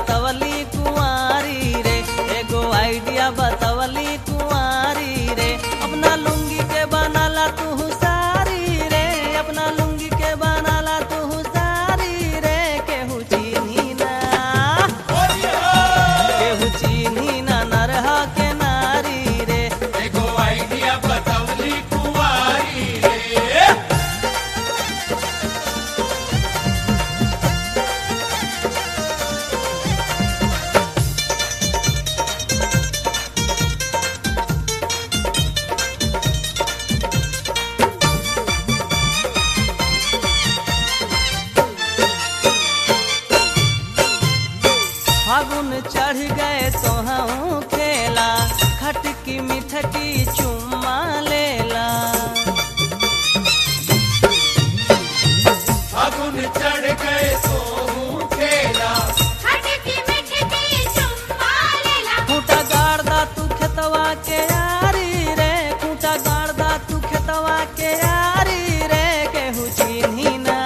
बतवली कुंवारी रे एगो आइडिया बतवली कुंवारी रे अपना लुंगी के बनाला तू सारी रे अपना लुंगी के बनाला तू सारी रे केहू चीनी ना केहू चीनी ना नरह के नारी रे एगो आइडिया बतवली कुंवारी रे फागुन चढ़ गए तो हम खेला खटकी मिठकी चुम्मा लेला फागुन चढ़ गए तो हूँ खेला खटकी मिठकी चुम्मा लेला खूंटा गाड़दा तू खेतवा के यारी रे खूंटा गाड़दा तू खेतवा के यारी रे केहू चिन्ही ना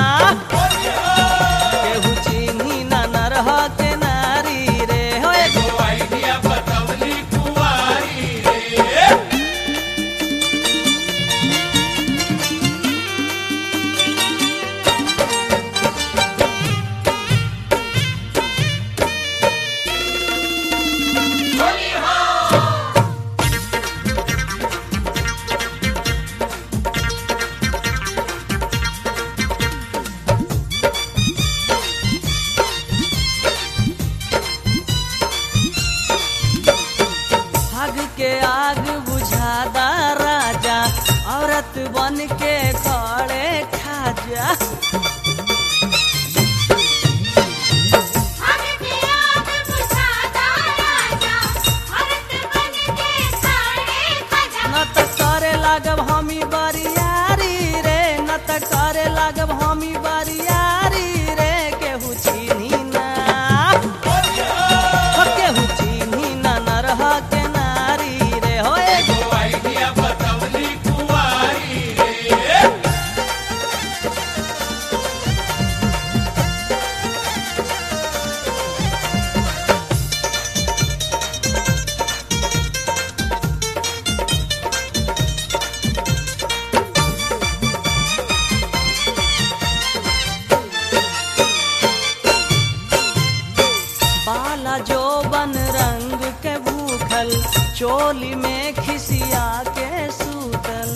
केहू चिन्ही ना नरह के नारी रे हो एगो एगो आइडिया बतवली कुंवारी रे भाग के आग बुझादा राजा औरत बन के खड़े खाजा भाग के आग बुझाता राजा औरत बन के साड़े खजा न त करे लागब हमी बरियारी रे न त करे लागब हमी बरियारी रे केहू चीन्ही ना हो केहू चीन्ही ना नरह के नारी रे हो एगो एगो आइडिया बतवली कुंवारी रे बाला जो बन रंग के भूखल चोली में खिसिया के सूतल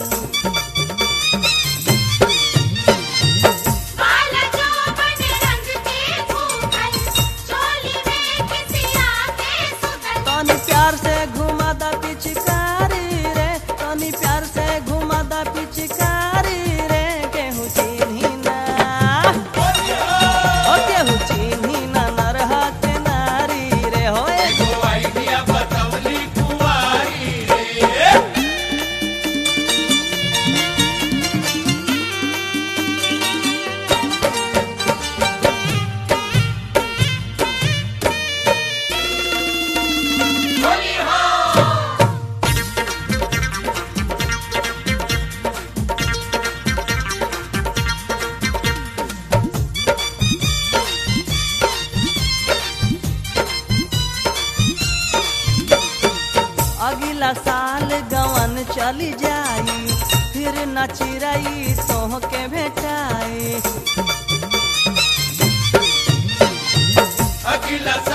बाल जो बन रंग के भूखल चोली में खिसिया के सुतल तनी प्यार से घुमा दा पिचकारी रे तनी प्यार से घुमा दा पिचकारी रे केहू चिन्ही ना हो केहू चिन्ही ना नरह के नारी रे हो एगो एगो आइडिया बतवली कुंवारी रे अगला साल गवन चली जाई फिर न चिरई तोह के भेटाई अगला